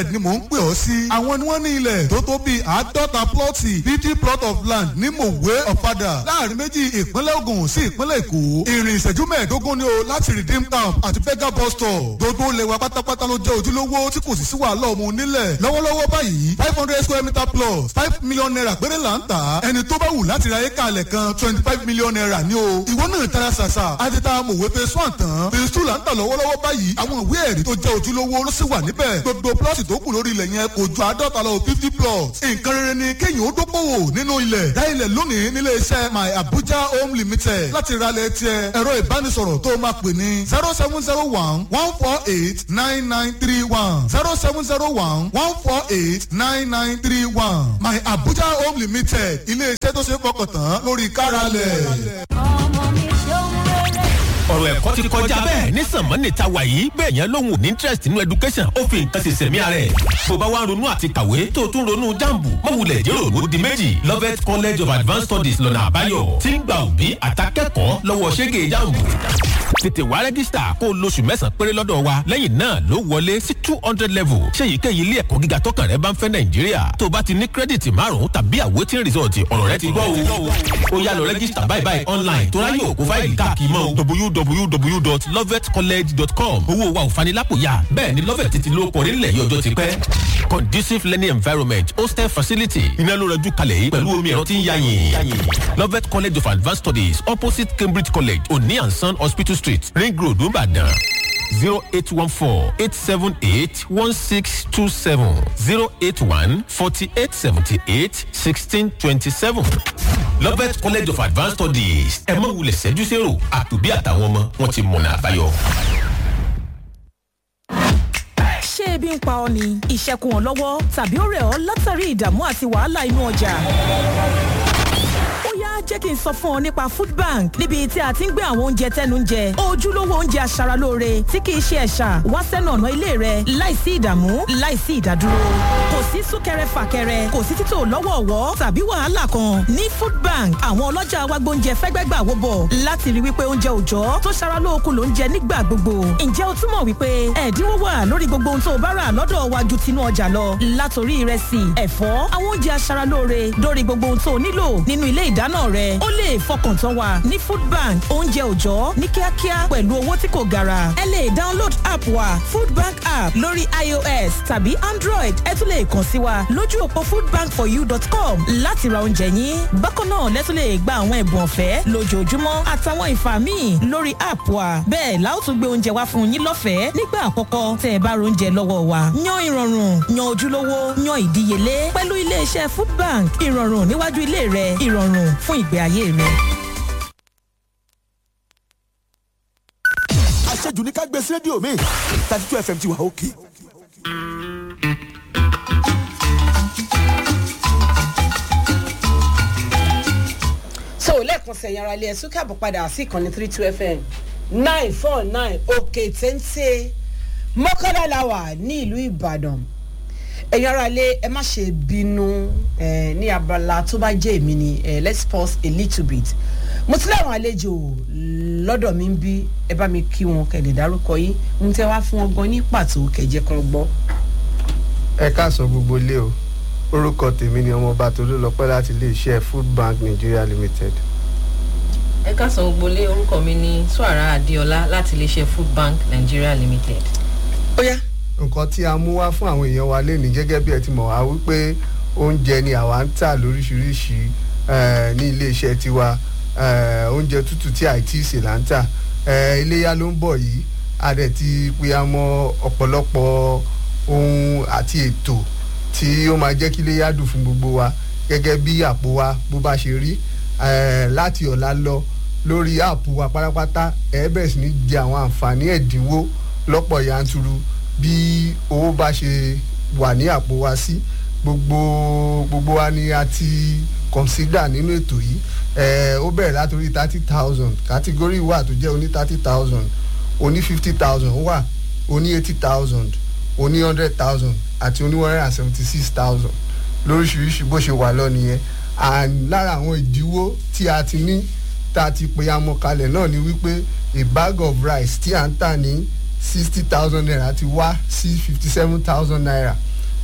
ni mò ń pè ọ́ sí. àwọn ni wọ́n ní ilẹ̀ tó tó bíi àádọ́ta plọ́ọ̀tì fifty plot of land ní mòwe ọ̀fadà láàrin méjì ìpínlẹ̀ Ògùn sí ìpínlẹ̀ Èkó. ìrìn ìṣẹ́jú mẹ́ẹ̀ẹ́dógún ni o láti redeem camp àti fega bus stop. gbogbo ilẹ̀ wa pátápátá ló jẹ́ ojúlówó tí kò sì sí wàhálà ọmọ onílẹ̀. lọ́wọ́lọ́wọ́ báyìí five hundred square meter plus five million naira péré là ń tà. ẹni tó bá wù láti ra éka alẹ̀ kan twenty five million naira ni o. ìwọ náà tara ṣàṣà àti ta mòwe phase one tán phase two là ń tà lọ́wọ́lọ́wọ́ báyìí àwọn ìwé ẹ̀rí tó jẹ́ ojúlówó ló sì wà níbẹ̀. gbogbo plọ́ọ̀tì tó kù lórí ilẹ̀ yẹn kò ju àádọ́ta lọ fifty plots. nǹkan rere ni kéèyàn ó dókòwò nínú ilẹ̀. dá ilẹ̀ lónìí nílé iṣẹ́ my abuja home limited láti ralẹ̀ tiẹ̀ ẹ̀rọ ìbánisọ̀rọ̀ tó máa pè ní zero seven zero one one four eight nine nine three one zero seven zero one one four eight nine nine three one my abuja home limited ilé iṣẹ́ tó ṣe é fọkàn tán lórí káralẹ̀. ọmọ mi ṣeun rere. ọ̀rọ̀ ẹ̀kọ́ ti kọjá bẹ́ẹ̀ ní sànmọ́nì ta wà yìí bẹ́ẹ̀ yẹn lóhùn ní interest nínú education ó fi nǹkan ṣe sẹ̀mí ara ẹ̀. bó bá wá ń ronú àti kàwé tó o tún ronú jambu mọ̀wulẹ̀ jẹ́ òru di méjì Lovett College of Advanced Studies lọ́nà àbáyọ tí ń gba òbí àtàkẹ́kọ̀ọ́ lọ́wọ́ ṣẹ́gẹ̀ jambu tètè wá rẹ́gísítà kó o lóṣù mẹ́sàn-án péré lọ́dọ̀ wa lẹ́yìn náà ló wọlé sí two hundred level ṣé èyíkéyìí ilé ẹ̀kọ́ gíga tọkàn rẹ bá ń fẹ́ nàìjíríà tó o bá ti ní kírẹ́dìtì márùn-ún tàbí àwòtín rìsọ̀tì ọ̀rọ̀ rẹ ti gbọ́ o ó yá lọ rẹ́gísítà báyìí báyìí online tó ráyè òkú fáìlì káàkiri mọ́ www.lovetcollege.com owó wa ò fanilápòyà bẹ́ẹ̀ ni lovet ti ló kọrí nílẹ̀ yìí ọjọ́ ti pẹ́ conducive learning environment hostel facility iná ló rẹjú kalẹ̀ yìí pẹ̀lú omi ẹ̀rọ tí ń yáyìn lovet college of advanced studies opposite cambridge college oni and son hospital street ring road nìbàdàn zero eight one four eight seven eight one six two seven zero eight one forty eight seventy eight sixteen twenty seven lovet college of advanced studies ẹ mọ̀ wulẹ̀ ṣẹ́jú sẹ́rò àtòbí àtàwọn ọmọ wọn ti mọ̀nà àbáyọ. ṣé ebi ń pa ọ ni ìṣẹ́kùn ọ̀ lọ́wọ́ tàbí ó rẹ̀ ọ́ látàrí ìdààmú àti wàhálà inú ọjà ó yá jẹ́ kí n sọ fún ọ nípa food bank níbi tí a ti ń gbé àwọn oúnjẹ tẹ́nu ń jẹ ojúlówó oúnjẹ aṣaralóore tí kì í ṣe ẹ̀ṣà wá sẹ́nu ọ̀nà ilé rẹ láìsí ìdààmú láìsí ìdádúró kò sí súnkẹrẹ fàkẹrẹ kò sí títò lọ́wọ̀ọ̀wọ́ tàbí wàhálà kan ní food bank àwọn ọlọ́jà wa gbóúnjẹ fẹ́gbẹ́gbà wó bọ̀ láti rí wípé oúnjẹ òòjọ́ tó ṣara lóokun ló ń jẹ nígbà gbogbo ǹjẹ́ o túmọ̀ wípé ẹ̀dínwó wà lórí gbogbo ohun tó o bá rà lọ́dọ̀ wa ju tinú ọjà lọ látòrí ìrẹsì ẹ̀fọ́ àwọn oúnjẹ aṣaralóore dórí gbogbo ohun tó o nílò nínú ilé ìdáná rẹ ó lè fọkàn tán wa ní food bank oúnjẹ òòjọ́ ní kíákíá pẹ̀lú owó tí kò gara ẹ lè download app wa food bank app lórí ios tàbí android ẹ tún lè kàn sí wa lójú òpó foodbankforyou.com láti ra oúnjẹ yín bákan náà lẹ́tún lè gba àwọn ẹ̀bùn ọ̀fẹ́ lójoojúmọ́ àtàwọn ìfà míì lórí app wa bẹ́ẹ̀ la ó tún gbé oúnjẹ wá fún yín lọ́fẹ̀ẹ́ nígbà àkọ́kọ́ tẹ́ ẹ bá oúnjẹ lọ́wọ́ wa yan ìrọ̀rùn yan ojúlówó yan ìdíyelé pẹ̀lú iléeṣẹ́ food bank ìrọ̀rùn níwájú ilé rẹ ìrọ̀rùn fún ìgbé ayé rẹ. àṣejù ní ká gbé sí rédíò mi thirty two fm ti wà òkè. so lẹ́ẹ̀kan sẹ̀yìn ara ilé ẹ̀sùn káàbọ̀ padà sí ìkànnì three two fm nine four nine òkè téńté mọ́kànlá la wà ní ìlú ìbàdàn ẹ̀yin ara ilé ẹ má ṣe bínú eh, ní abala tó bá jẹ́ èmi ni eh, let's pause a little bit mo ti láwọn àlejò lọ́dọ̀ mi ń bí ẹ bá mi kí wọn kẹ̀lẹ́ dárúkọ yín ń tẹ́ wá fún wọn gan ní pàtó kẹ̀jẹ́ kan gbọ́. ẹ káàsán gbogbo ilé o orúkọ tèmi ni ọmọọba tolúlọpẹ láti iléeṣẹ́ food bank nigeria limited. ẹ káàsán gbogbo lé orúkọ mi ní suara adéọlá láti iléeṣẹ́ food bank nigeria limited. ó yá nǹkan tí a mú wá fún àwọn èèyàn wa lénìí gẹ́gẹ́ bí ẹ ti mọ̀ wá wípé oúnjẹ ni àwa ń tà lóríṣiríṣi eh, ní iléeṣẹ́ tiwa eh, oúnjẹ tútù tí àìtí ìsè là ń tà eh, iléyà ló ń bọ̀ yìí a dẹ̀ ti pe àmọ́ ọ̀pọ̀lọpọ̀ ohun àti ètò tí ó máa jẹ́ kí iléyà dùn fún gbogbo wa gẹ́gẹ́ bí àpò wa bó bá ṣe rí eh, láti ọ̀la lọ lórí àpò wa pátápátá ẹ̀ bẹ̀rẹ̀ sí ní jẹ àwọn àǹfààní ẹ̀dínwó lọ́pọ̀ yanturu bí owó bá ṣe wà ní àpò wa sí gbogbo gbogbo wa ni a ti consider nínú ètò yìí ẹ ó bẹ̀rẹ̀ látòrí thirty thousand category wà tó jẹ́ oní thirty thousand oní fifty thousand wà oní eighty thousand oní hundred thousand àti oní one hundred and seventy six thousand lóríṣiríṣi bó ṣe wà lọ nìyẹn and lára àwọn ìdíwó tí a ti ní tá a ti pe amọ̀kalẹ̀ náà ni wípé a bag of rice tí à ń tà ní sixty thousand naira ti wá sí fifty seven thousand naira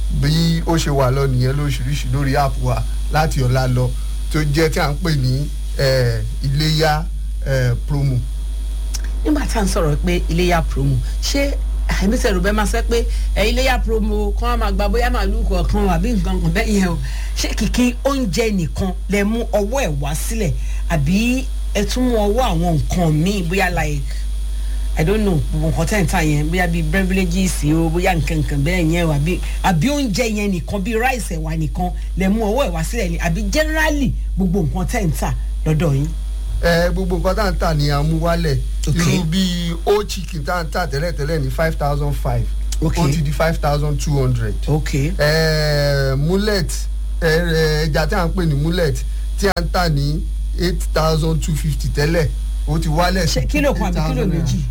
bí ó ṣe wà lọ nìyẹn lóríṣiríṣi lórí app wa láti ọ̀la lọ tó jẹ́ tí à ń pè ní eh, iléyà eh, promo. nígbà tá à ń sọ̀rọ̀ pé iléyà promo ṣé àìmísẹ̀ rò bẹ́ẹ̀ máa sẹ́ pé ẹ iléyà promo kan á máa gba bóyá màálù kọ̀ọ̀kan àbí nǹkan kan bẹ́ẹ̀ yẹn o ṣé kìkì oúnjẹ nìkan lẹ mú ọwọ́ ẹ̀ wá sílẹ̀ àbí ẹ tún mú ọwọ́ àwọn nǹkan míì bóyá like i don't know gbogbo nǹkan tẹ̀ ń tà yẹn bóyá bíi beverages o bóyá nǹkan nǹkan bẹ́ẹ̀ yẹn o àbí àbí oúnjẹ yẹn nìkan bíi rice ẹ̀wà nìkan lẹ mú ọwọ́ ẹ̀ wá sílẹ̀ ni àbí generally gbogbo nǹkan tẹ̀ ń tà lọ́dọ̀ yín. ẹ gbogbo nǹkan tá à ń tà ní amúwálẹ̀ Ok. irú bíi ó chicken tá à ń tà tẹ́lẹ̀tẹ́lẹ̀ ní five thousand five Ok. ó ti di five thousand two hundred. ok Eh, mullet eh, eh, ẹja tí a ń pè ní mullet tí a ń tà ní eight thousand two fifty tẹ́lẹ̀ ó ti wálẹ̀ sí ṣé kílò kan àbí kílò 8,000 naira. méjì.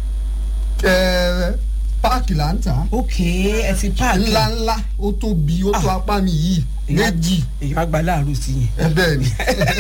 Eh, páàkì là ń tà ok ẹ ti páàkì. ńlá ńlá ó tóbi ó tó Ah. apá mi yìí méjì èèyàn àgbà láàárọ̀ sí yẹn. ẹ bẹ́ẹ̀ ni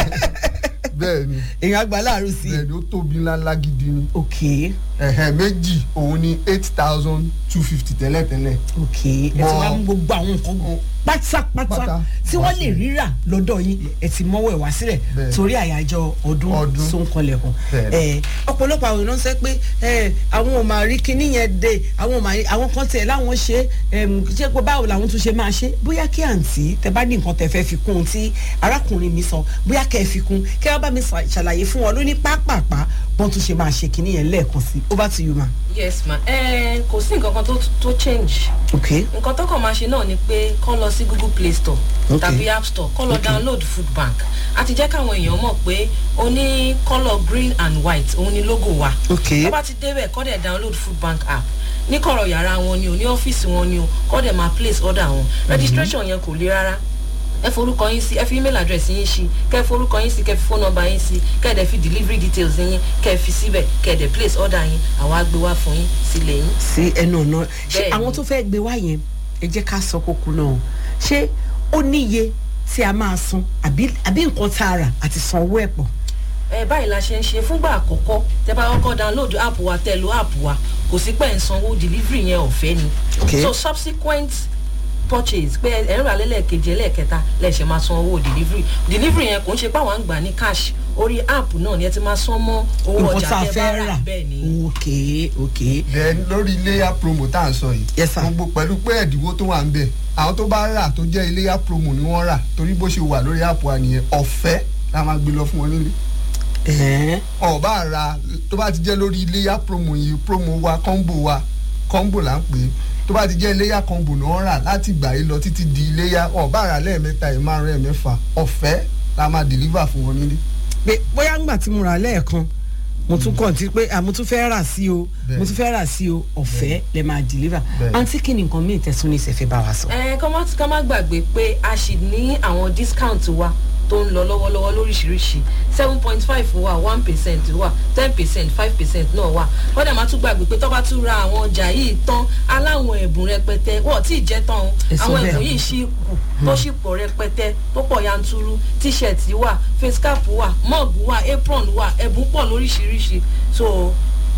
bẹ́ẹ̀ ni èèyàn àgbà láàárọ̀ sí bẹ́ẹ̀ yẹn. ni ó tóbi ńlá ńlá gidi ni ok ẹ̀hẹ̀ méjì òun ni eight thousand two fifty tẹ́lẹ̀tẹ́lẹ̀ ok ẹ ti Mọ- wá mú gbogbo àwọn nǹkan pátápátá Pátá. tí wọ́n lè rírà lọ́dọ̀ yín ẹ ti mọ́wọ́ ẹ̀ wá sílẹ̀ Bẹ́ẹ̀. torí àyájọ́ ọdún Ọdún. sóńkọlẹ̀kùn. Bẹ́ẹ̀. ẹ ọ̀pọ̀lọpọ̀ àwọn èèyàn sọ pé ẹ àwọn ò máa rí kinní yẹn dé àwọn ò máa rí àwọn kan tiẹ̀ láwọn ṣe ẹm, ṣé pé báwo làwọn tún ṣe máa ṣe bóyá kí àǹtí tẹ bá ní nǹkan tẹ fẹ́ fi kún un tí arákùnrin mi sọ bóyá kẹ́ ẹ fi kún kẹ́ ẹ bá mi ṣà- ṣàlàyé fún wọn lóní pápápá bọ́n tún ṣe máa ṣe kinní yẹn lẹ́ẹ̀kan sí over to you ma. yes ma ẹ kò sí nǹkan kan tó tó change ok nǹkan tó kàn máa ṣe náà ni pé kọ́ lọ sí google play store Ok. tàbí app store kọ́ lọ download food bank a ti jẹ́ káwọn èèyàn mọ̀ pé o ní colour green and white òun ni logo wa Ok. tó bá ti débẹ̀ kọ́ dẹ̀ download food bank app ní kọ̀rọ̀ yàrá wọn ni o ní ọ́fíìsì wọn ni o kọ́ dẹ̀ máa place order wọn registration yẹn kò le rárá ẹ forúkọ yín sí ẹ fi email address yín sí kẹ forúkọ yín sí kẹ fi phone number yín sí kẹ dẹ̀ fi delivery details yín kẹ fi síbẹ̀ kẹ dẹ̀ place order yín àwa gbé wá fún yín sílẹ̀ yín. sí ẹnu ọ̀nà ṣé Bẹ́ẹ̀ni. àwọn tó fẹ́ gbé wá yẹn ẹ jẹ́ ká sọ kókó náà o. ṣé ó níye tí a máa san àbí àbí nǹkan tá a rà àti san owó ẹ̀ pọ̀. ẹ báyìí la ṣe ń ṣe fúngbà àkọ́kọ́ tẹ bá kọ́kọ́ download app wa tẹ lo app wa kò sí pẹ́ ń sanwó delivery yẹn ọ̀fẹ́ ni Okay. so subsequent purchase pé ẹ ń rà lẹ́lẹ́kejì ẹlẹ́ẹ̀kẹta lẹ́ẹ̀ṣẹ̀ máa san owó delivery delivery yẹn kò ń ṣe pé àwọn à ń gbà ní cash orí app náà ni ẹ ti máa san mọ́ owó nǹkan ọjà tá a tẹ bá fẹ́ rà rà bẹ́ẹ̀ ni ok ok then lórí iléyà promo tá à ń sọ yìí Yes, sir. gbogbo pẹ̀lú pé ẹ̀dínwó tó wà ń bẹ̀ àwọn tó bá rà tó jẹ́ iléyà promo ni wọ́n rà torí bó ṣe wà lórí àpò ànìyẹn ọ̀fẹ́ la máa gbé lọ fún wọn nílé ẹ̀ẹ́n ọba ra tó bá ti jẹ́ lórí iléyà promo yìí promo wa combo wa combo là ń pè é tó bá ti jẹ́ iléyà combo náà rà láti gbà yìí lọ títí di iléyà ọba rà lẹ́ẹ̀mẹ́ta ẹ̀ márùn ẹ̀ mẹ́fà ọ̀fẹ́ la máa deliver fún wọn nílé. pé bóyá ńgbà tí mo rà lẹ́ẹ̀kan mo tún kàn tí pé à mo tún fẹ́ rà sí o Bẹ́ẹ̀. mo tún fẹ́ rà sí o ọ̀fẹ́ lẹ máa deliver Bẹ́ẹ̀. àǹtí kí ni nǹkan míì tẹ̀sùn ní ìṣẹ̀fẹ̀ bá wa sọ. ẹ kọ́ má ká má gbàgbé pé a sì ní àwọn discount wa tó ń lọ lọ́wọ́lọ́wọ́ lóríṣiríṣi seven point five wà one percent wà ten percent five percent náà wà wọ́n dẹ̀ máa tún gbàgbé pé tó bá tún ra àwọn ọjà yìí tán aláwọn ẹ̀bùn rẹpẹtẹ wọ́n tí ì jẹ́ tán o Ẹ sọ àwọn bẹ́ẹ̀. ẹ̀bùn yìí ṣì kù tó sì pọ̀ rẹpẹtẹ tó pọ̀ yanturu t-shirt wà face cap wà mug wà apron wà ẹ̀bùn pọ̀ lóríṣiríṣi so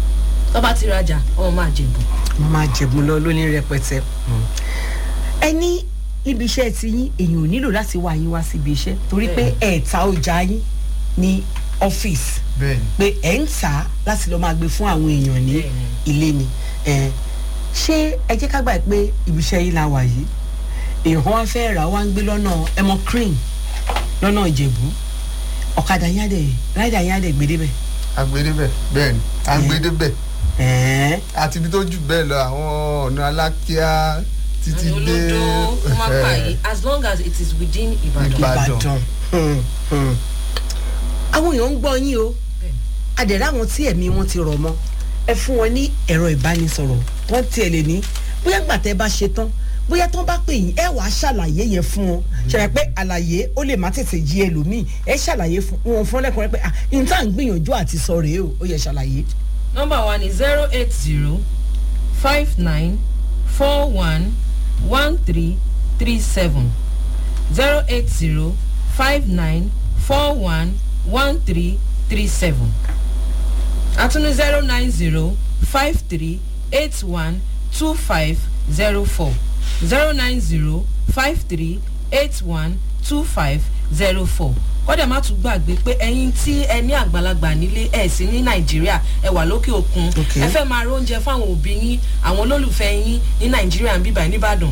tó bá ti rajà ọmọ máa jẹ̀bùn. mo máa jẹ̀bùn lọ lóní rẹpẹtẹ. ẹ ní níbi iṣẹ́ ti yín èèyàn ò nílò láti wá yín wá síbi iṣẹ́ torí pé ẹ̀ ta ọjà yín ní ọ́fíìsì bẹ́ẹ̀ni pé ẹ̀ ń tà á láti lọ́ọ́ máa gbé fún àwọn èèyàn ní Bẹ́ẹ̀ni. ilé ni ẹ̀ ṣé ẹ jẹ́ ká gbà pé ibi iṣẹ́ yín la wà yìí èèyàn kan wá fẹ́ rà wá ń gbé lọ́nà ẹmọ cream lọ́nà ìjẹ̀bú ọ̀kadà yín á dẹ̀ ráìdà yín á dẹ̀ gbé débẹ̀ agbedebẹ bẹ́ẹ̀ni agbedebẹ ẹ̀ẹ́ àti ibi tó jù bẹ́ẹ̀ lọ àwọn ọ̀nà alákíá títí dé olódó kúmápàyé as long as it is within ibadan. Ìbàdàn. ìbàdàn Hmm, hmm. àwọn èèyàn ń gbọ́ yín o adẹ̀rẹ̀ àwọn tí ẹ̀mí wọn ti rọ̀ mọ́ ẹ fún wọn ní ẹ̀rọ ìbánisọ̀rọ̀ wọ́n tiẹ̀ lè ní bóyá gbà tẹ́ bá ṣe tán bóyá tán bá pè yín ẹ wàá ṣàlàyé yẹn fún wọn ṣàlàyé pé àlàyé ó lè má tètè yí ẹlòmíì ẹ ṣàlàyé fún wọn fún ọlẹ́kùnrin pé ah n tá à ń gbìyànjú àti sọ rèé o ó yẹ ṣàlàyé. nọmba wa ni zero eight zero five nine four one one three three seven zero eight zero five nine four one one three three seven àtúnú zero nine zero five three eight one two five zero four zero nine zero five three eight one two five zero four kọ́dẹ̀ má tún gbàgbé pé ẹyin tí ẹ ní àgbàlagbà nílé ẹ̀ sí ní nàìjíríà ẹ wà lókè òkun Okay. ẹ fẹ́ máa róúnjẹ fáwọn òbí yín àwọn olólùfẹ́ yín ní nàìjíríà ń bíbà nìbàdàn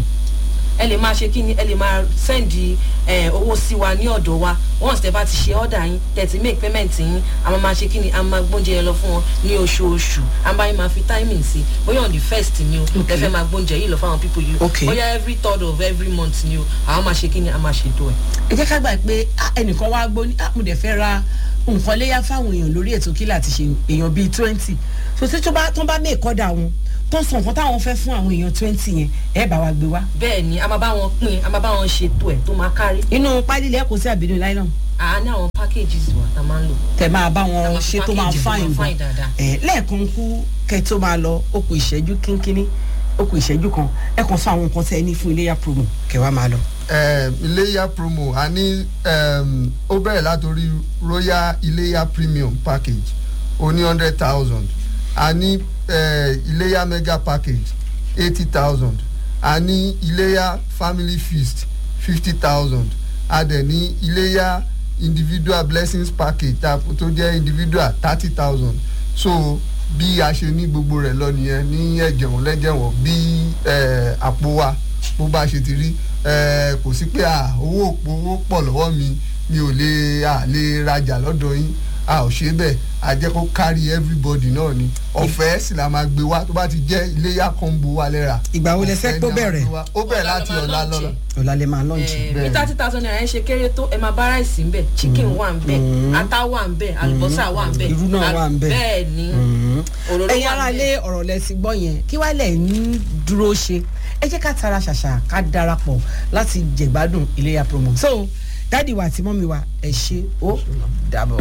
ẹ lè máa ṣe kí ni ẹ lè máa sẹ́ndì ẹ, owó sí wa ní ọ̀dọ̀ wa once tẹ bá ti ṣe ọ̀dà yín tẹ ti make payment yín a máa máa ṣe kí ni a máa gbóúnjẹ yẹn lọ fún wọn ní oṣooṣù a máa máa fi timing sí bóyá on the first ni o tẹ fẹ́ máa gbóúnjẹ yìí lọ fáwọn people yìí Okay. bóyá every third of every month ni o àwọn máa ṣe kí ni a máa ṣètò ẹ̀. ẹ jẹ́ ká gbà pé ah, ẹnìkan wá gbó ní ah, mo dẹ̀ fẹ́ ra nǹkan léyà fáwọn èèyàn lórí ètò kílà àti ṣe èèyàn bíi twenty so tí tó bá tó bá mé ìkọ́dà wọn tó ń sọ nǹkan táwọn fẹ́ fún àwọn èèyàn twenty yẹn ẹ bá wa gbé wá. bẹ́ẹ̀ ni a máa bá wọn pín a máa bá wọn ṣètò ẹ̀ tó máa kárí inú pálílẹ̀ kò sí àbínú láìlọ́n a ní àwọn packages wa tá a máa ń lò. tẹ máa bá Tá wọn máa ṣe tó máa package tó máa fáìn fine gan dáadáa. ẹ lẹ́ẹ̀kan kú kẹ tó máa lọ ó kù ìṣẹ́jú kínkínní ó kù ìṣẹ́jú kan ẹ kàn sọ àwọn nǹkan tẹ ẹ ní fún iléyà promo kẹ wá máa lọ. um, iléyà promo a ní um, ó bẹ̀rẹ̀ látòrí royal iléyà premium package ó ní hundred thousand a ní uh, iléyà mega package eighty thousand a ní iléyà family feast fifty thousand a dẹ̀ ní iléyà individual blessings package tá- tó jẹ́ individual thirty thousand so bí a ṣe ní gbogbo rẹ̀ lọ nìyẹn ní ẹ̀jẹ̀wọ̀n lẹ́jẹ̀wọ̀n bí eh, àpò wa bó bá ṣe ti rí eh, kò sí pé ah, owó òpó owó pọ̀ lọ́wọ́ mi mi ò lè à lè rajà lọ́dọ̀ yín a ò ṣe bẹ́ẹ̀ a jẹ́ kó kárí everybody náà ni ọ̀fẹ́ sì la máa gbé wá tó bá ti jẹ́ iléyà combo wa lẹ́ra ìgbà wo lẹ fẹ́ ọ̀fẹ́ kó ni a máa bẹ̀rẹ̀ gbé wá. ó bẹ̀rẹ̀ láti Ọ̀la la ọ̀la máa lọ́la launch ọ̀la lè máa lọ́ọ̀jì. bí Bẹ́ẹ̀ni. thirty thousand naira yẹn ṣe kéré tó ẹ máa bá ráìsì ń bẹ̀ chicken wà ń bẹ̀ ata wà ń bẹ̀ àlùbọ́sà wà ń bẹ̀ Irú náà wà ń bẹ̀. bẹ́ẹ̀ ni òróró ẹ̀yin wà ara ń lé bẹ̀. ọ̀rọ̀ lẹ ti gbọ́ yẹn kí wàá lẹ̀ ń dúró ṣe ẹ jẹ́ ká tara ṣàṣà ká darapọ̀ láti jẹ̀gbádùn iléyà promo so dáàdi wa àti mọ́mi wa ẹ ṣe ó dàbọ̀.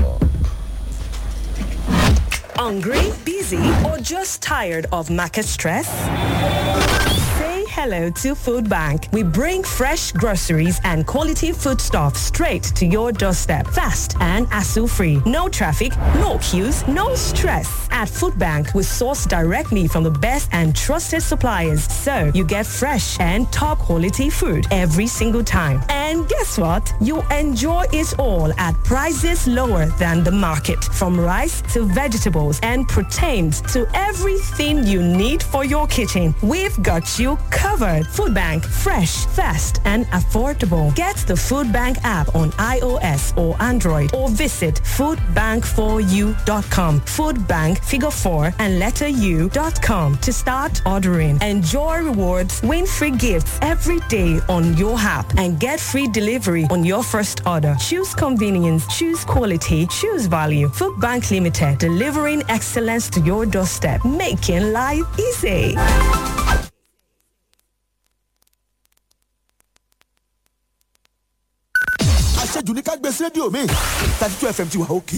Hungry, busy, or just tired of market stress? Say hello to Food Bank. We bring fresh groceries and quality foodstuff straight to your doorstep. Fast and hassle-free. No traffic, no queues, no stress. At Food Bank, we source directly from the best and trusted suppliers. So you get fresh and top quality food every single time. And guess what? You enjoy it all at prices lower than the market. From rice to vegetables and proteins to everything you need for your kitchen. We've got you covered. Food Bank, fresh, fast, and affordable. Get the Food Bank app on iOS or Android or visit foodbank4u.com. Food Bank figure 4 and letter u.com to start ordering. Enjoy rewards, win free gifts every day on your app and get free delivery on your first order. Choose convenience, choose quality, choose value. Food Bank Limited, delivering excellence to your doorstep, making life easy. àṣejù ní ká gbé sí rédíò mi thirty two fm ti wà òkè.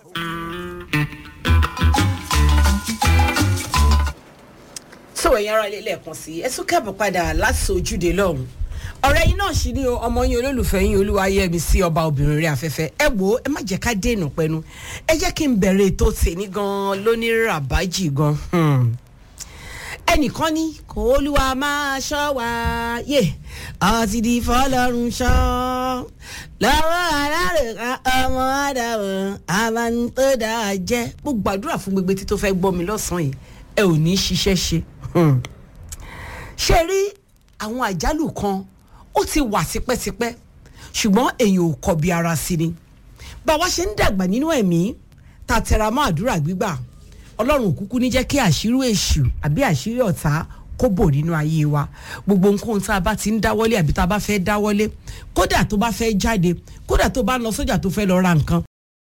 so ẹ̀yin ara ilé lẹ́ẹ̀kan sí ẹ tún kẹ́bọ̀ padà láti ojúde lọ́hùn ọ̀rẹ́ yín náà sì ní o ọmọ yín olólùfẹ́ yín olúwayẹmi sí ọba obìnrin rẹ̀ afẹ́fẹ́ ẹ wò ó ẹ má jẹ́ ká dènà pẹ́nu ẹ jẹ́ kí n bẹ̀rẹ̀ ètò tèmi gan-an lóní ràbájì gan hmm. ẹnìkan ní kò olúwa máa ṣọ́ wa yé ọtí di fọlọ́run ṣọ́ lọ́wọ́ alárèéká ọmọ àdàwọ̀ àbántọ́dà jẹ́ mo gbàdúrà fún gbogbo etí tó fẹ́ gbọ́ mi lọ́sàn-án yìí ẹ ò ní ṣiṣẹ́ ṣe Hmm. ṣe rí àwọn àjálù kan ó ti wà tipẹ́tipẹ́ ṣùgbọ́n èèyàn ò kọbi ara sí ni báwa ṣe ń dàgbà nínú ẹ̀mí ta tẹra mọ́ àdúrà gbígbà ọlọ́run òkúkú ní jẹ́ kí àṣírí èṣù àbí àṣírí ọ̀tá kó bò nínú ayé wa gbogbo nǹkan tá a bá ti ń dáwọ́lé àbí tá a bá fẹ́ dáwọ́lé kódà tó bá fẹ́ jáde kódà tó bá lọ sójà tó fẹ́ lọ ra nǹkan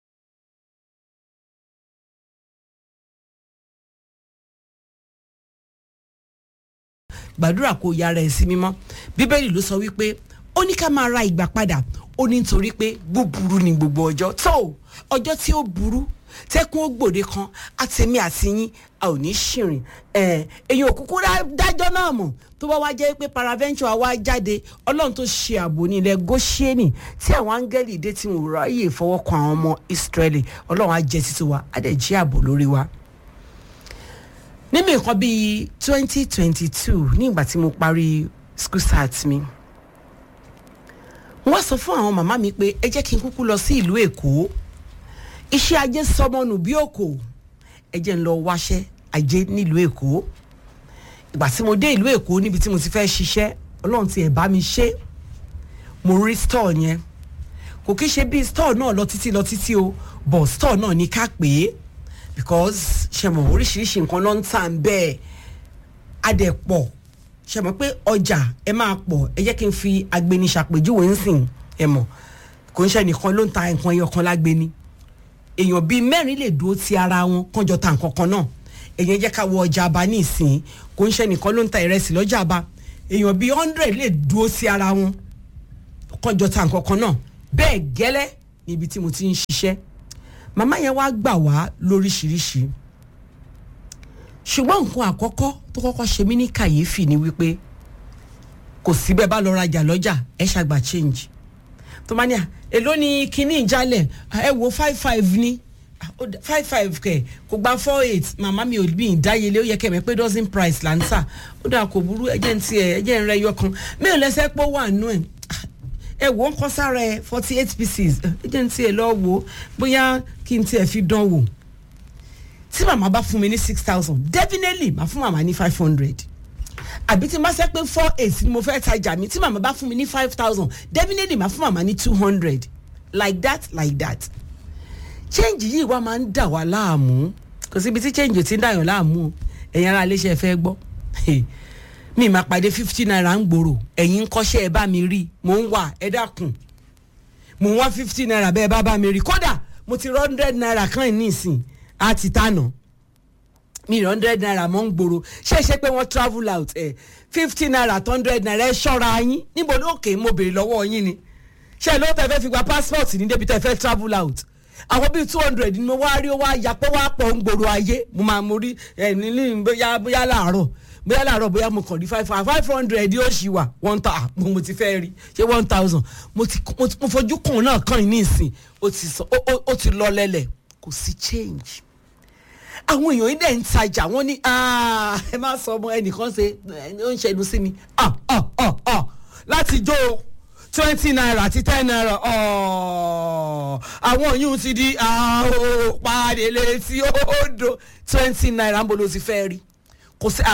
gbàdúrà kó yára ẹ̀ sí mímọ́ bíbélì ló sọ wípé ó ní ká máa ra ìgbà padà ó ní nítorí pé búburú ni gbogbo ọjọ́ tó ọjọ́ tí ó burú tẹ́kun ó gbòde kan àtẹ̀mí àti yín a ò ní ṣìrìn èyàn òkúkú dájọ́ náà mọ̀ tó bá wá jẹ́ pé paraventure wá jáde ọlọ́run tó ṣe ààbò ní ilẹ̀ goshieni tí àwọn áńgẹ́lì dé tí wọn ò ráyè fọwọ́ kan àwọn ọmọ israẹli ọlọ́run á jẹ́ títí wa á dẹ̀ jí ààbò lórí wa nínú nǹkan bíi twenty twenty two ní ìgbà tí mo parí school start mi wọ́n sọ fún àwọn màmá mi pé ẹ jẹ́ kí n kúkú lọ sí ìlú èkó iṣẹ́ ajé sọmọnù bí òkò ẹ jẹ́ ń lọ wáṣẹ́ ajé nílùú èkó ìgbà tí mo dé ìlú èkó níbi tí mo ti fẹ́ ṣiṣẹ́ ọlọ́run ti ẹ̀ bá mi ṣe mo rí store yẹn kò kí ṣe bí store náà lọ títí lọ títí o but store náà ní ká pè é because ṣe mọ̀ oríṣiríṣi nǹkan ló ń tà ń bẹ́ẹ̀ adẹ̀pọ̀ ṣe mọ̀ pé ọjà ẹ máa pọ̀ ẹ jẹ́ kí n fi agbeni ṣàpèjúwe ń sìn ẹ mọ̀ kò ń ṣe nìkan ló ń ta nǹkan ẹyọ kan lágbeni èèyàn bíi mẹ́rin lè dúró ti ara wọn kánjọ ta nǹkan kan náà èèyàn jẹ́ ká wọ ọjà àbá ní ìsìn kò ń ṣe nìkan ló ń ta ìrẹsì lọ́jà àbá èèyàn bíi hundred lè dúró sí ara wọn kánjọ ta nǹkan kan náà bẹ́ẹ̀ gẹ́lẹ́ níbi tí mo ti ń ṣiṣẹ́ màmá yẹn wá gbà wá lóríṣiríṣi ṣùgbọ́n nǹkan àkọ́kọ́ tó kọ́kọ́ ṣe mí ní kàyéfì ni wípé kò sí bẹ́ẹ̀ bá lọ rajà lọ́jà ẹ ṣàgbà change tó máa ní à èló ni kinní ìjálẹ̀ ẹ wo five five ni five five kẹ kò gba four eight màmá mi ò bí ìdáyelé ó yẹ kẹmẹ pé dozen price là ń tà ó dà kò burú ẹjẹ ń tiẹ ẹjẹ ń rẹ yọ kan mi ò lẹsẹ pé ó wà nù ẹ ẹ wò ó ń kọ́ sára ẹ forty eight pieces ẹjẹ ń tiẹ lọ wò ó bóyá kí n tiẹ fi dán wò tí màmá bá fún mi ní six thousand definitely màá fún màmá ní five hundred àbí tí n bá sẹ́ pé four eight ni mo fẹ́ tajà mi tí màmá bá fún mi ní five thousand definitely màá fún màmá ní two hundred like that like that change yìí wá máa ń dà wá láàmú kò síbi tí change ò ti ń dàyàn láàmú o ẹ̀yin ara iléeṣẹ́ fẹ́ gbọ́ mi máa pàdé fifty naira ń gbòòrò ẹ̀yin ń kọ́ṣẹ́ ẹ bá mi rí mò ń wà ẹ dákun mò ń wá fifty naira bẹ́ẹ̀ bá bá mi rí kódà mo ti rọ hundred naira kan ní ìsìn á ti tànà mi hundred naira mọ́ ń gbòòrò ṣé ṣe pé wọ́n travel out ẹ̀ fifty naira to hundred naira ẹ ṣọ́ra yín níbo ló kè é mo béèrè lọ́wọ́ yín ni ṣé ló tẹ fẹ́ fi gba passport ní débi tẹ fẹ́ travel out àwọn bíi two hundred ni mo wá rí ó wá yapọ̀ wá pọ̀ ń gbòòrò ayé mo máa mo rí ẹ̀ nílí bóyá bóyá láàárọ̀ bóyá láàárọ̀ bóyá mo kàn rí five five hundred yóò ṣì wà one thousand mo ti fẹ́ rí ṣé one thousand mo ti mo fojú kàn náà kàn ní ìsìn ó ti lọ lẹ́lẹ̀ kò sí change àwọn èèyàn yìí dẹ̀ ń tajà wọ́n ní ẹ má sọ ọmọ ẹnìkan ṣe ó ń ṣẹnu sí mi láti jó twenty naira àti ten naira àwọn yìí ti di pàdé létí odò twenty naira ń bolo ti fẹ́ rí kò sí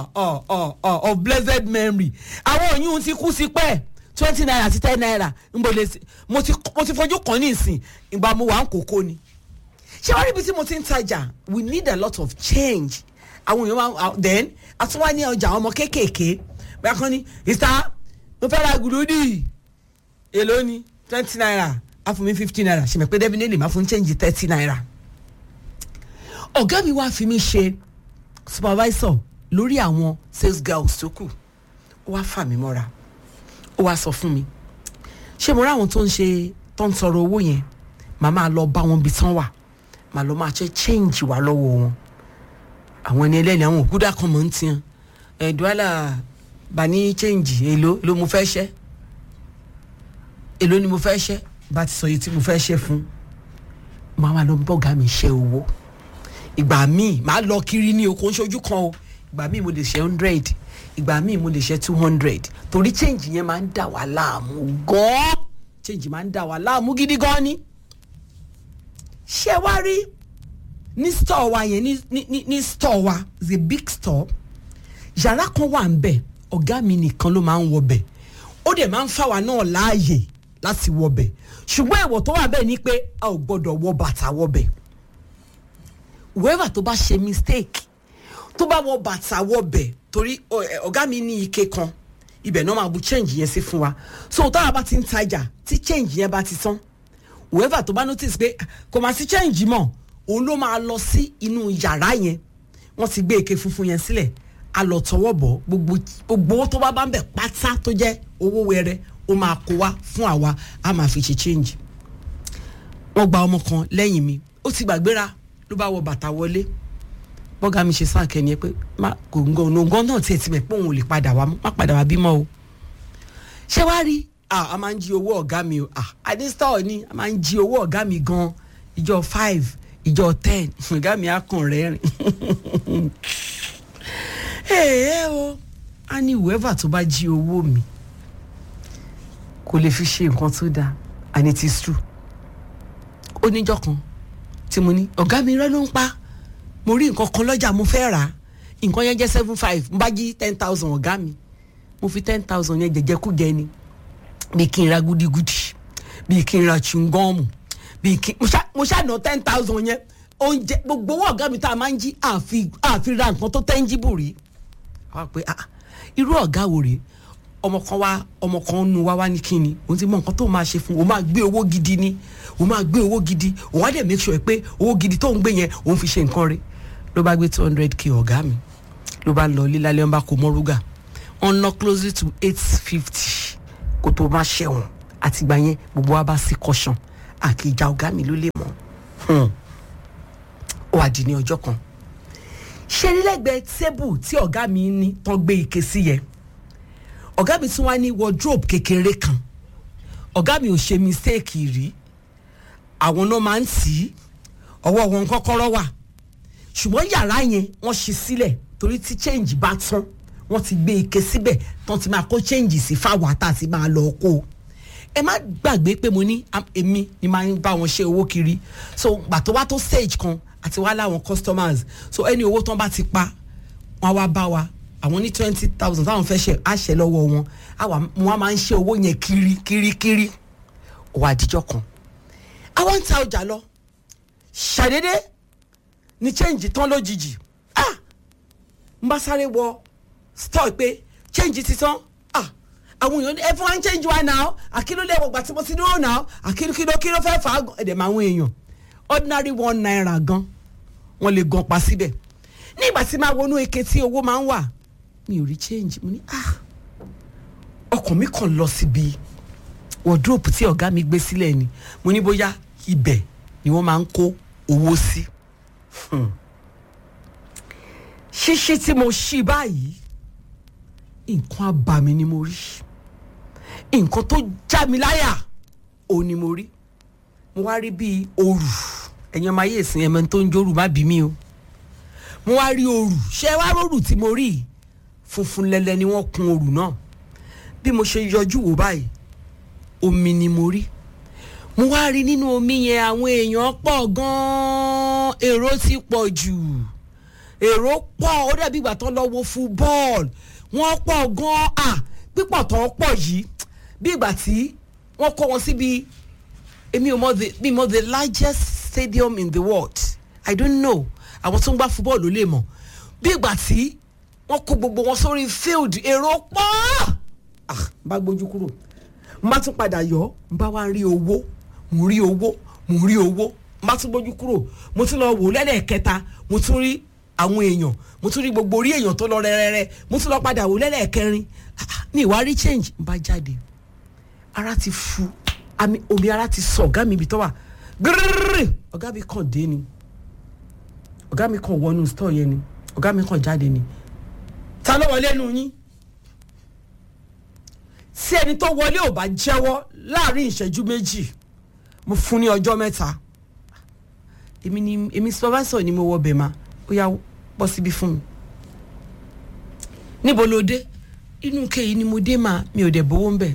of blessed memory àwọn yìí ti kú sí pẹ́ twenty naira àti ten naira ń bolo mo ti fojú kan ní ìsìn ìgbà mo wà ń kókó ni ṣé wàá rí ibi tí mo ti ń tajà we need a lot of change àwọn èèyàn máa then àtúwá ní ọjà ọmọ kéékèèké bẹ́ẹ̀ kan ní ìta mo fẹ́ ra gùdúdì èló ni twenty naira á fún mi fifty naira ṣe mọ̀ pé definitely máa fún change thirty naira. ọ̀gá mi wá fi mí ṣe supervisor lórí àwọn sales girls tó kù ó wá fà mí mọ́ra ó wá sọ fún mi ṣé mo rí àwọn tó ń ṣe tó ń tọrọ owó yẹn màá máa lọ bá wọn bí tán wà màá lọ máa ṣe change wà lọ́wọ́ wọn àwọn ẹni ẹlẹ́ni àwọn òkúdà kan mọ̀ ń tiẹ̀ ẹ̀dùálà bá ní change èló ló mo fẹ́ ṣẹ́ èló ni mo fẹ́ ṣẹ́ bá ti sọ yìí tí mo fẹ́ ṣẹ́ fún màá wà lọ bọ́gà mi ṣe owó ìgbà míì màá lọ kiri ní oko ṣojú kan o ìgbà míì mo lè ṣe hundred ìgbà míì mo lè ṣe two hundred torí change yẹn máa ń dà wá láàmú gan-an change máa ń dà wá láàmú gidi gan ni ṣé wá rí ní store wa yẹn ní ní ní store wa is a big store yàrá kan wà ń bẹ̀ ọ̀gá mi nìkan ló máa ń wọ bẹ̀ ó dẹ̀ máa ń fà wá náà láàyè láti wọ bẹ̀ ṣùgbọ́n ẹ̀wọ̀ tó wà bẹ́ẹ̀ ni pé a ò gbọ́dọ̀ wọ bàtà wọ bẹ̀ whoever tó bá ṣe mistake tó bá wọ bàtà wọ bẹ̀ torí ọ̀gá mi ní ike kan ibẹ̀ náà máa bu change yẹn sí fún wa so táwa bá ti ń tajà tí change yẹn bá ti tán whoever tó bá notice pé kò máa sí change mọ́ òun ló máa lọ sí inú yàrá yẹn wọ́n ti gbé ike funfun yẹn sílẹ̀ a lọ tọwọ́ bọ̀ gbogbo gbogbo owó tó bá bá ń bẹ̀ pátá tó jẹ́ owó wẹrẹ ó máa kó wá fún àwa a máa fi ṣe change wọ́n gba ọmọ kan lẹ́yìn mi ó ti gbàgbéra ló bá wọ bàtà wọlé bọ́gà mi ṣe sáàkẹ́ ni ẹ pé kò ń gan ònàngán náà tiẹ̀ ti mẹ̀ pé òun ò lè padà wá má padà wá bímọ o ṣé wàá rí a máa ń jí owó ọ̀gá mi o adistọ́ ni a máa ń jí owó ọ̀gá mi gan ìjọ five ìjọ ten ọ̀gá mi á kàn rẹ́rìn. ẹ̀ẹ́ o á ní whoever tó bá jí owó mi kò lè fi ṣe nǹkan tó dáa and it is true ó níjọ́ kan tí mo ní ọ̀gá mi rẹ́ ló ń pa mo rí nǹkan kan lọ́jà mo fẹ́ rà á nǹkan yẹn jẹ́ seven five mo bá jí ten thousand ọ̀gá mi mo fi ten thousand yẹn jẹjẹkújẹ ni bí kí n ra gúdígúdí bí kí n ra chungọ́ọ̀mù bí kí mo ṣá- mo ṣàná ten thousand yẹn oúnjẹ gbogbo owó ọ̀gá mi tá a máa ń jí àfi àfi ra nǹkan tó tangible rí wá pé ah irú ọ̀gá wo rèé ọmọ kan wá ọmọ kan nu wá wá ní kíni òun ti mọ nǹkan tó máa ṣe fún òun máa gbé owó gidi ni òun máa gbé owó gidi òun á dẹ̀ make sure pé owó gidi tó ń gbé yẹn òun fi ṣe nǹkan rí ló bá gbé two hundred k ọ̀gá mi ló bá lọ lílálẹ́ wọn bá kó mọ́rúgà wọn ná closely to eight fifty kó tó bá ṣẹ̀wọ̀n àtìgbà yẹn gbogbo wa bá sí caution àkìjà ọ̀gá mi ló lè mọ̀ Hmm. ó wà di ní ọjọ́ kan ṣe nílẹ̀gbẹ́ tébù tí ọ̀gá mi ní tán gbé ike sí yẹn ọ̀gá mi tún wá ní wardrobe kékeré kan ọ̀gá mi ò ṣe mistake rí àwọn náà máa ń tì í ọwọ́ wọn kọ́kọ́rọ́ wà ṣùgbọ́n yàrá yẹn wọ́n ṣí sílẹ̀ torí tí change bá tán wọ́n ti gbé ike síbẹ̀ tán ti máa kó change sí fáwọn àtà àti máa lọ kó o ẹ má gbàgbé pé mo ní am- èmi ni máa ń bá wọn ṣe owó kiri so gbà tó wá tó stage kan àti wá láwọn customers so ẹni owó tán bá ti pa wọn á wá bá wa àwọn ní twenty thousand táwọn fẹ́ ṣe àṣẹ lọ́wọ́ wọn àwa wọn máa ń ṣe owó yẹn kiri kiri kiri òwò àdìjọ kan àwọn ń ta ọjà lọ ṣàdédé ní change tán lójijì ah n bá sáré wọ store pé change ti tán ah àwọn èèyàn ní ẹ fún wa ń change wa náà àkínú lè wọgbà tí mo ti dúró náà àkínú kí ló kí ló fẹ́ fà á gan ẹ̀dẹ̀ máa ń èèyàn ordinary one naira gan wọ́n lè gan pa síbẹ̀ nígbà tí máa wọnú eke tí owó máa ń wà mi ò rí change mo ní ah ọkàn mi kàn lọ síbi wardrobe tí ọ̀gá mi gbé sílẹ̀ ni mo ní bóyá ibẹ̀ ni wọ́n máa ń kó owó sí. Hmm. ṣíṣí tí mo ṣí báyìí nǹkan abàmì ni mo rí nǹkan tó já mi láyà ò ní mo rí mo wá rí bíi òrù ẹ̀yin ọmọ ayé ìsìn ẹ̀mẹ́ tó ń jórù má bí mi o mo wá rí òrù ṣé wá rórù tí mo rí yìí? funfun lẹ́lẹ́ ni wọ́n kun òrù náà bí mo ṣe yọjú wò báyìí omi ni mo rí mo wá rí nínú omi yẹn àwọn èèyàn pọ̀ gan-an èrò ti pọ̀ jù èrò pọ̀ ó dàbí ìgbà tó lọ wo fúbọ́ọ̀lù wọ́n pọ̀ gan-an à pípọ̀ tó pọ̀ yìí bí ìgbà tí wọ́n kó wọn síbi èmi ò mọ the mi mọ the largest stadium in the world i don't know àwọn tó ń gbá fúbọ́ọ̀lù ló lè mọ̀ bí ìgbà tí wọ́n kó gbogbo wọn sórí field èrò pọ̀ ah n bá gbójú kúrò n bá tún padà yọ n bá wá rí owó mo rí owó mo rí owó n bá tún gbójú kúrò mo tún lọ wò lẹ́lẹ́kẹta mo tún rí àwọn èèyàn mo tún rí gbogbo orí èèyàn tó lọ rẹ́rẹ́rẹ́ mo tún lọ padà wò lẹ́lẹ́kẹrin Ah, ní ìwà rí change n bá jáde ara ti fu àmì omi ara ti sọ ọ̀gá mi ibi tó wà gírírírì ọ̀gá mi kàn dé ni ọ̀gá mi kàn wọnú store yẹn ni ọ̀gá mi kàn jáde ni ta ló wọlé nu yín tí ẹni tó wọlé ò bá jẹ́wọ́ láàrin ìṣẹ́jú méjì mo fún ní ọjọ́ mẹ́ta èmi ni èmi supervisor ni mo wọ bẹ̀ ma ó yá bọ́ síbí fún mi níbo ló dé inú kéyìí ni mo dé ma mi ò dẹ̀ bówó ń bẹ̀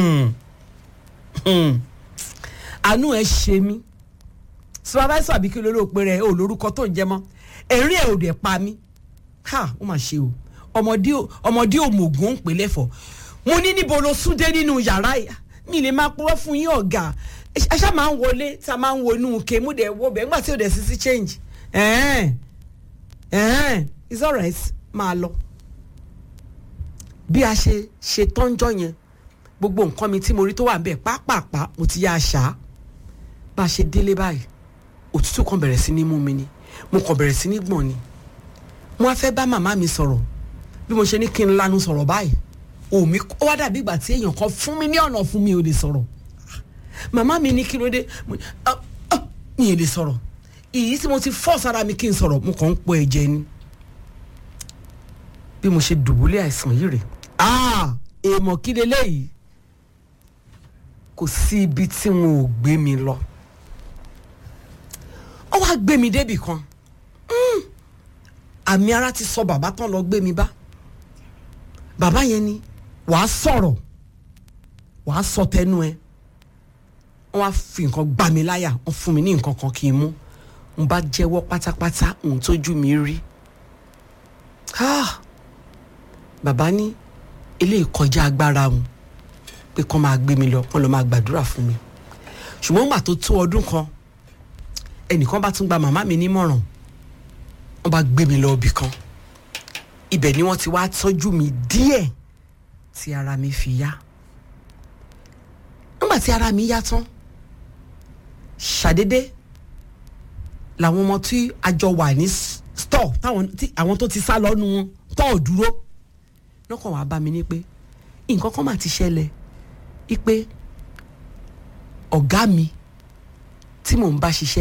àánú ẹ ṣe mí supervisor àbí kí ló ló pe rẹ ò lórúkọ tó ń jẹ mọ́ ẹ̀rín ẹ̀ ò dẹ̀ pa mí ha ó mà ṣe o ọmọdé ò- ọmọdé òmùgún ń pè lẹ́fọ̀ọ́ mo ní níbo ló sún dé nínú yàrá yìí mi lè máa purọ́ fún yín ọ̀gá ẹ ṣá máa ń wọlé tá a máa ń wọnú ke mú dẹ̀ wọ bẹ́ẹ̀ nígbà tí ò dẹ̀ sí sí change ẹ̀ẹ́n ẹ̀ẹ́n it's alright máa lọ bí a ṣe ṣe tọ́njọ́ yẹn gbogbo nǹkan mi tí mo rí tó wà bẹ́ẹ̀ pápápá mo ti yá a ṣá bá a ṣe délé báyìí òtútù kan bẹ̀rẹ̀ sí ní mú mi ni mo kàn bẹ̀rẹ̀ sí ní gbọ̀n ni mo wá fẹ́ bá màmá mi sọ̀rọ̀ bí mo ṣe ní kí n lanu sọ̀rọ̀ báyìí òmí ó wá dàbí ìgbà tí èèyàn kan fún mi ní ọ̀nà fún mi ò lè sọ̀rọ̀ màmá mi ní kí ló dé Mo ní, "Ah, ah, mi ò lè sọ̀rọ̀ ìyí tí mo ti fọ́ sára mi kí n sọ̀rọ̀ mo kàn ń pọ̀ ẹ̀jẹ̀ ni bí mo ṣe dùbúlẹ̀ àìsàn yìí rè ah èèmọ̀ kí leléyìí kò sí ibi tí wọn ò gbé mi lọ ó wá gbé mi débì kan Mm. àmì ara ti sọ bàbá tán lọ gbé mi bá bàbá yẹn ni wàá sọ̀rọ̀ wàá sọ tẹnu ẹ wọ́n wá fi nǹkan gbá mi láyà wọ́n fún mi ní nǹkan kan kí n mú n bá jẹ́wọ́ pátápátá ohun tójú mi rí Ah! bàbá ní eléyìí kọjá agbára wọn pé kán máa gbé mi lọ kán lọ máa gbàdúrà fún mi ṣùgbọ́n gbà tó tó ọdún kan ẹnìkan bá tún gba màmá mi nímọ̀ràn wọ́n bá gbé mi lọ ibì kan ibẹ̀ ni wọ́n ti wá tọ́jú mi díẹ̀ tí ara mi fi yá nígbà tí ara mi yá tán ṣàdédé làwọn ọmọ tí a jọ wà ní s- store táwọn tí àwọn tó ti sá lọ́nu wọn tó ò dúró lọ́kàn wàá bá mi ní pé nǹkan kan mà ti ṣẹlẹ̀ ipe ọ̀gá mi tí mò ń bá ṣiṣẹ́